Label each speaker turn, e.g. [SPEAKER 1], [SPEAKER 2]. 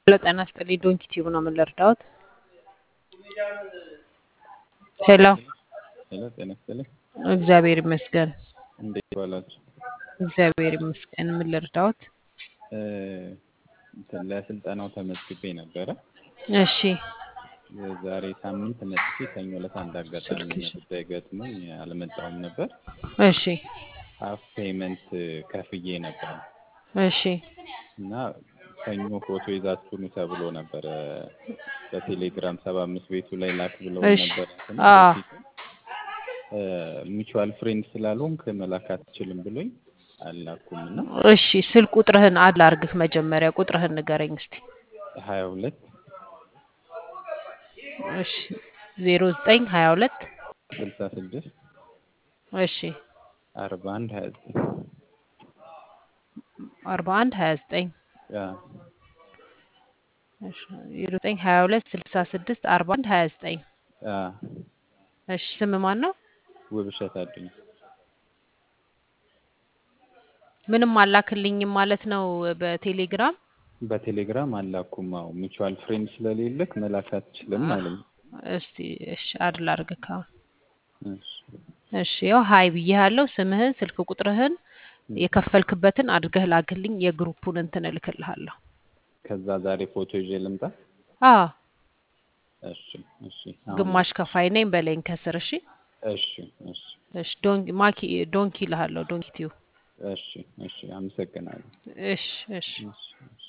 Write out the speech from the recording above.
[SPEAKER 1] ሄሎ ጤና ይስጥልኝ ዶንኪ ቲዩብ ነው ምን ልርዳዎት? ሄሎ
[SPEAKER 2] ሄሎ ጤና ይስጥልኝ።
[SPEAKER 1] እግዚአብሔር ይመስገን።
[SPEAKER 2] እንዴት ዋላችሁ?
[SPEAKER 1] እግዚአብሔር ይመስገን። ምን ልርዳዎት?
[SPEAKER 2] እ፣ እንትን ለስልጠናው ተመዝግቤ ነበረ።
[SPEAKER 1] እሺ
[SPEAKER 2] የዛሬ ሳምንት መጥቼ ሰኞ ዕለት አንድ አጋጣሚ
[SPEAKER 1] ስልክሽ
[SPEAKER 2] ጉዳይ ገጥሞኝ አልመጣሁም ነበር።
[SPEAKER 1] እሺ
[SPEAKER 2] ሀፍ ፔመንት ከፍዬ ነበር
[SPEAKER 1] እሺ
[SPEAKER 2] እና ሰኞ ፎቶ ይዛችሁ ኑ ተብሎ ነበረ በቴሌግራም ሰባ አምስት ቤቱ ላይ ላክ ብለው
[SPEAKER 1] እሺ
[SPEAKER 2] ነበር። እንትን
[SPEAKER 1] አ
[SPEAKER 2] በፊት ሚቹዋል ፍሬንድ ስላልሆንክ መላክ አትችልም ብሎኝ አልላኩም እና
[SPEAKER 1] እሺ ስልክ ቁጥርህን አድ ላርግህ መጀመሪያ ቁጥርህን ንገረኝ እስቲ።
[SPEAKER 2] ሀያ ሁለት
[SPEAKER 1] እሺ ዜሮ ዘጠኝ ሀያ ሁለት
[SPEAKER 2] ስልሳ ስድስት
[SPEAKER 1] እሺ
[SPEAKER 2] አርባ አንድ ሀያ ዘጠኝ
[SPEAKER 1] አርባ አንድ ሀያ ዘጠኝ
[SPEAKER 2] ያ
[SPEAKER 1] እሺ ዜሮ ዘጠኝ ሀያ ሁለት ስልሳ ስድስት አርባ አንድ ሀያ ዘጠኝ
[SPEAKER 2] ያ
[SPEAKER 1] እሺ ስም ማን ነው?
[SPEAKER 2] ውብሸት አዱኛ
[SPEAKER 1] ምንም አላክልኝም ማለት ነው በቴሌግራም
[SPEAKER 2] በቴሌግራም አላኩም። አዎ ሚቹዋል ፍሬንድ ስለሌለክ መላክ አትችልም
[SPEAKER 1] አ-
[SPEAKER 2] አለኝ።
[SPEAKER 1] እስቲ እሺ አድ ላርግህ አሁን።
[SPEAKER 2] እሺ
[SPEAKER 1] እሺ ያው ሀይ ብዬሃለሁ። ስምህን ስልክ ቁጥርህን
[SPEAKER 2] እም።
[SPEAKER 1] የከፈልክበትን አድርገህ ላክልኝ። የግሩፑን እንትን እልክልሃለሁ።
[SPEAKER 2] ከዛ ዛሬ ፎቶ ይዤ ልምጣ።
[SPEAKER 1] አዎ
[SPEAKER 2] እሺ እሺ አሁን
[SPEAKER 1] ግማሽ ከፋይ ነኝ በለኝ ከስር። እሺ
[SPEAKER 2] እሺ እሺ
[SPEAKER 1] እሺ ዶንኪ ማኪ ዶንኪ እልሃለሁ። ዶንኪ ቲዩ
[SPEAKER 2] እሺ እሺ አመሰግናለሁ።
[SPEAKER 1] እሺ እሺ
[SPEAKER 2] እሺ እሺ